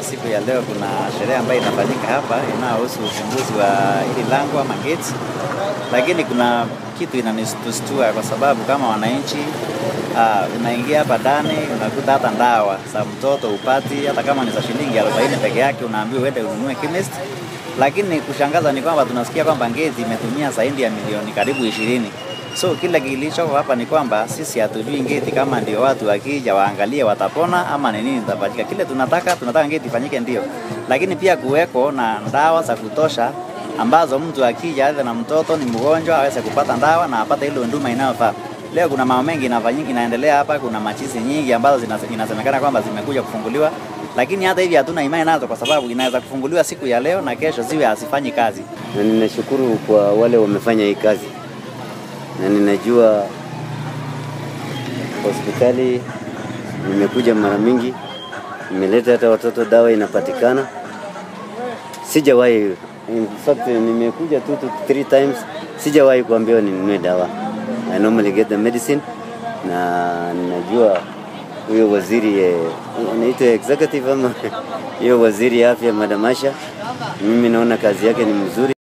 siku ya leo kuna sherehe ambayo inafanyika hapa inayohusu ufunguzi wa hili lango ama gate, lakini kuna kitu inanistustua kwa sababu kama wananchi uh, unaingia hapa ndani unakuta hata ndawa za mtoto upati, hata kama ni za shilingi 40 peke yake, unaambiwa uende ununue chemist. Lakini kushangaza ni kwamba tunasikia kwamba gate imetumia zaidi ya milioni karibu ishirini. So kile kilichoko hapa ni kwamba sisi hatujui ngeti kama ndio watu wakija waangalie watapona ama ni nini itafanyika. Kile tunataka tunataka ngeti ifanyike ndio, lakini pia kuweko na dawa za kutosha ambazo mtu akija aidha na mtoto ni mgonjwa aweze kupata dawa na apate ile huduma inayofaa. Leo kuna mambo mengi inafanyika inaendelea hapa, kuna machizi nyingi ambazo inasemekana kwamba zimekuja kufunguliwa, lakini hata hivi hatuna imani nazo, kwa sababu inaweza kufunguliwa siku ya leo na kesho ziwe hazifanyi kazi. Na ninashukuru kwa wale wamefanya hii kazi na ninajua hospitali nimekuja mara mingi, nimeleta hata watoto dawa inapatikana. Sijawahi, in fact nimekuja tu tu three times, sijawahi kuambiwa ninunue dawa. I normally get the medicine, na ninajua huyo waziri eh, anaitwa executive ama hiyo waziri ya afya Madam Asha, mimi naona kazi yake ni mzuri.